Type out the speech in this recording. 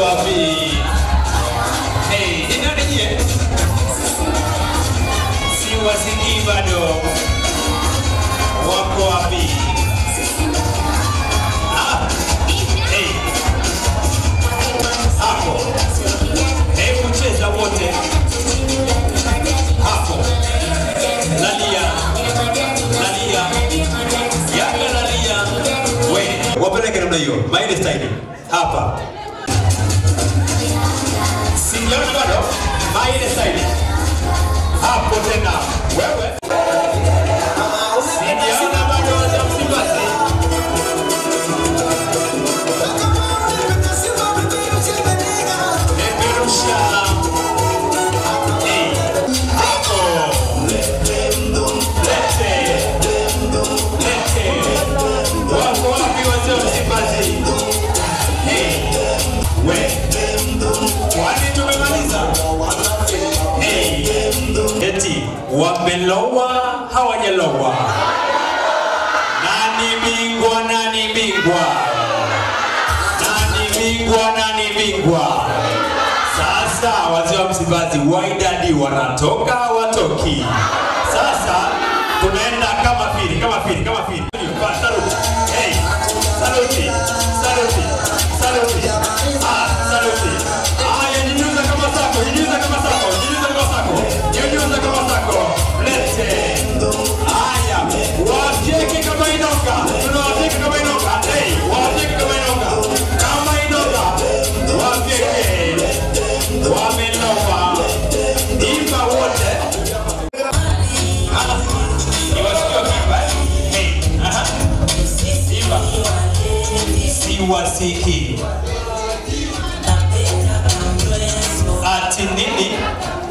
wapi? Hey, ni nani nyie? Siwasikii bado. Wako wapi? Ah, hey. Hapo. Hebu cheza wote. Hapo. Lalia. Lalia. Yanga lalia. We, wapeleke namna hiyo. Maile style. Hapa. Sijaona bado. Maile style. Hapo tena. Wewe. Sijaona bado za Msimbazi. Peperusha. Hey. Hapo. Lete. Lete. Wako wapi wazee wa Msimbazi? Hey. We. Kwani tumemaliza? Hey. Eti wamelowa hawajalowa. Nani bingwa? Nani bingwa? Nani bingwa? Nani bingwa? Sasa wazee wa Msimbazi waidadi wanatoka watoki. Sasa tunaenda kama pili, kama pili, kama pili. Pa, Saluti. Hey, saluti, saluti, saluti. Ah, saluti. Haya, nyunyuza kama sako, nyunyuza kama sako, nyunyuza kama sako, nyunyuza kama sako. Lete. Haya, wafyeke kama inoka, tunawafyeka kama inoka. Hey, wafyeke kama inoka, kama inoka, wafyeke. Wamelowa. Imba wote. Ah, niwasikie wakiimba, eh? Hey, aha. Imba. Siwasikii. Ati nini?